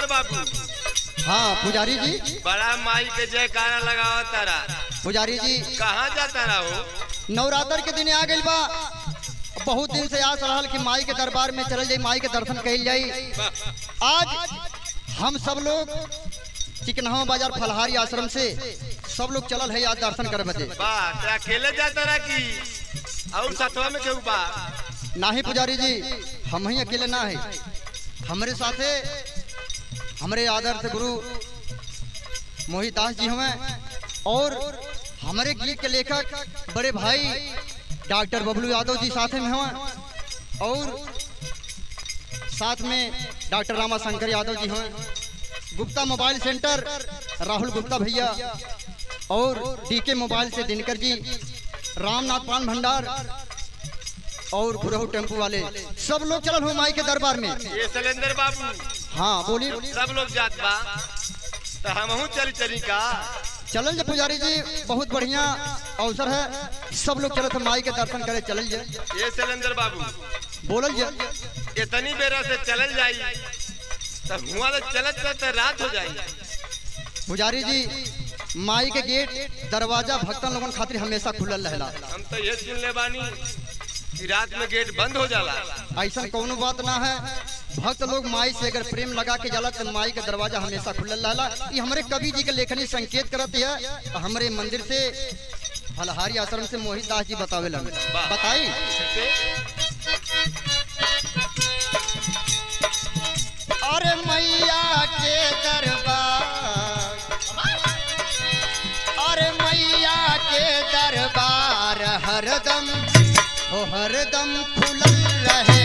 शैलेंद्र बाबू हाँ पुजारी जी बड़ा माई के जयकारा लगावा तारा पुजारी जी कहाँ जाता रहो नवरात्र के दिन आ गइल बा बहुत दिन से आस रहल कि माई के दरबार में चल जाई माई के दर्शन कइल जाई आज हम सब लोग चिकनहा बाजार फलहारी आश्रम से सब लोग चलल है आज दर्शन करे बदे वाह ते अकेले जाता रहा की और सतवा में केहू बा नाही पुजारी जी हम ही अकेले ना है हमारे साथे हमारे आदर्श गुरु मोहित दास जी हमें और हमारे गीत के लेखक बड़े भाई डॉक्टर बबलू यादव जी साथ में हैं और साथ में डॉक्टर रामा शंकर यादव जी हैं गुप्ता मोबाइल सेंटर राहुल गुप्ता भैया और डीके मोबाइल से दिनकर जी रामनाथ पान भंडार और गुरहु टेम्पू वाले सब लोग चलल हो माई के दरबार में ये शैलेंद्र बाबू हाँ बोलिए सब लोग जात बा तो हमहू चली चली का चलल जे पुजारी जी बहुत बढ़िया अवसर है सब लोग चलत है माई के दर्शन करे चलल जे ये शैलेंद्र बाबू बोलल जे इतनी बेरा से चलल जाई तो हुआ तो चलत चलत रात हो जाई पुजारी जी माई के गेट दरवाजा भक्तन लोगन खातिर हमेशा खुलल रहेला हम तो ये सुन ले बानी कि रात में गेट बंद हो जाला ऐसा कोनो बात ना है भक्त लोग माई से अगर प्रेम लगा के जाला तो माई का दरवाजा हमेशा खुलल रहेला ये हमारे कवि जी के लेखनी संकेत करत है हमारे मंदिर से फलहारी आश्रम से मोहित दास जी बतावे बताई अरे मैया के दरबार अरे मैया के दरबार हरदम ओ हरदम खुलल रहे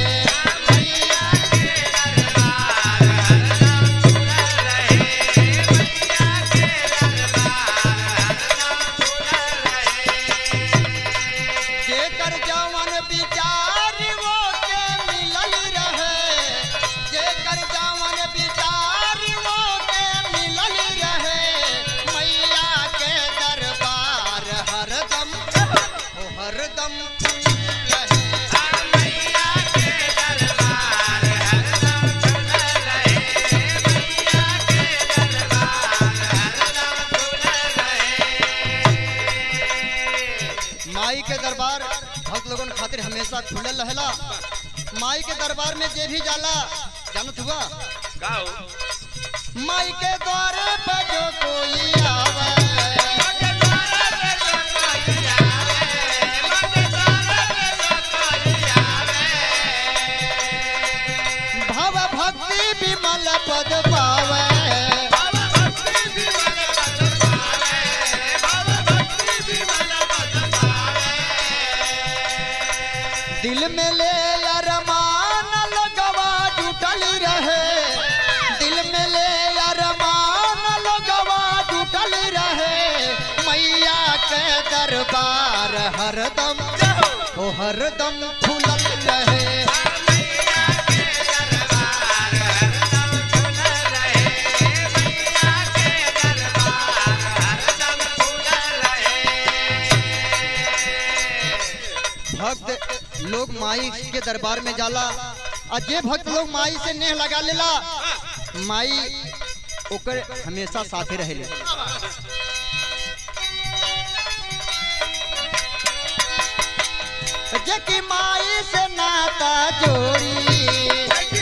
जेकर जवन विचार वो के मिलल रहे जेकर जवन विचार वो के मिलल रहे मैया के दरबार हरदम ओ हरदम खुलल रहे माई के दरबार भक्त लोगन खातिर हमेशा खुलल रहेला माई के दरबार में जे भी जाला जानत हुआ का हो माई के द्वारे पे जो कोई आवे भव भक्ति विमल पद पावे दिल में ले अरमान लगवा जुटल रहे दिल में ले अरमान लगवा जुटल रहे मैया के दरबार हरदम ओ हरदम खुलल रहे भक्त लोग माई के दरबार में जाला और जे भक्त लोग माई से नेह लगा लेला माई ओकर हमेशा साथे रहेले जे की माई से नाता जोड़ी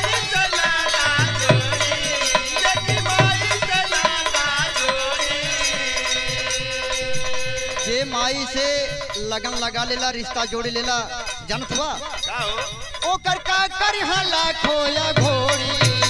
जे माई से लगन लगा लेला रिश्ता जोड़ लेला जानत हुआ का हो ओकर का कर हला खोया घोड़ी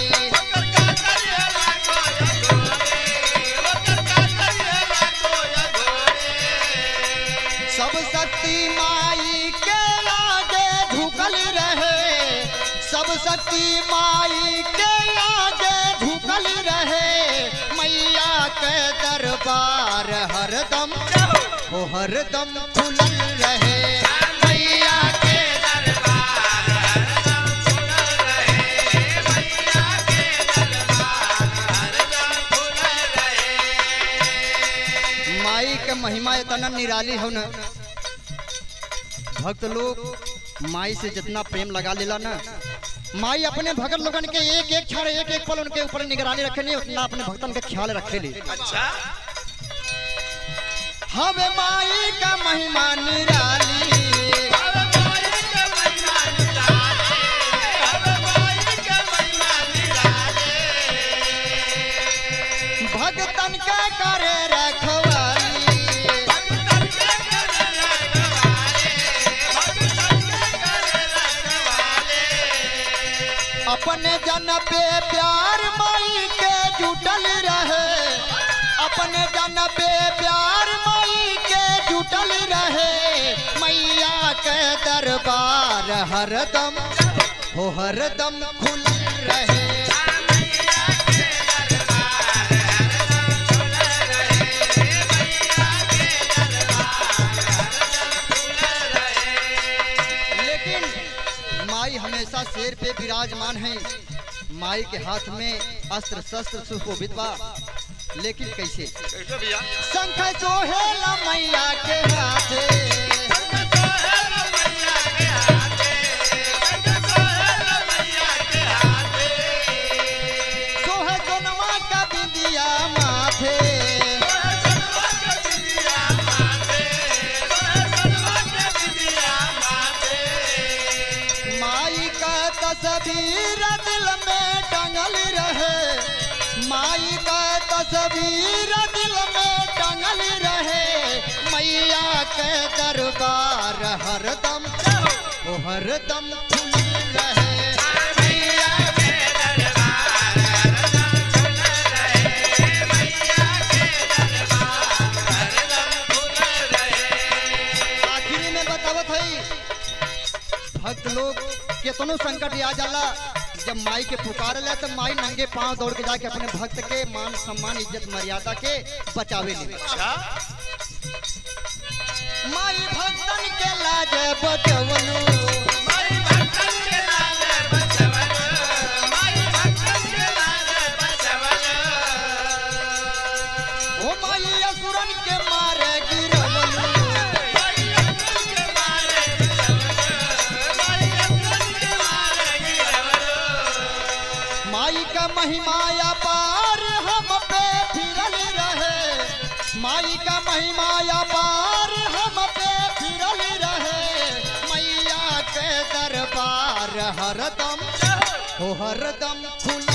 सब शक्ति माई के आगे झुकल रहे सब शक्ति माई के आगे झुकल रहे मैया के दरबार हरदम ओ हरदम खुलल रहे मैया के माई के महिमा इतना निराली हो न भक्त लोग माई से जितना प्रेम लगा लेला ना माई अपने भगत लोगन के एक एक क्षण एक एक पल उनके ऊपर निगरानी रखेली उतना अपने भक्तन के ख्याल रखेली अच्छा हवे माई का महिमा निराली भगतन के करे रखवाली अपने जन पे प्यार माई के जुटल रहे अपने जन पे प्यार माई के जुटल रहे मैया के दरबार हरदम हो हरदम खुल रहे लेकिन माई हमेशा शेर पे विराजमान है माई के हाथ में अस्त्र शस्त्र सुशोभित बा लेकिन कैसे कैसे भैया शंख सोहेला मैया के हाथे सोहे सोनवा का बिंदिया माथे माई का तस्वीर दिल में टंगल रहे माई का तस्वीर दिल में टंगल रहे मैया के दरबार हरदम ओ हरदम खुल रहे आखिरी में बतावत है भक्त लोग केतनो संकट आ जाला जब माई के पुकार ले तो माई नंगे पांव दौड़ के जाके अपने भक्त के मान सम्मान इज्जत मर्यादा के बचावे ले अच्छा माई भक्तन के लाज बचवलू ओ माई असुरन के मारे गिरवलू माई का महिमा अपार हम पे फिरल रहे माई का महिमा अपार हम पे फिरल रहे मैया के दरबार हरदम हो हरदम खुला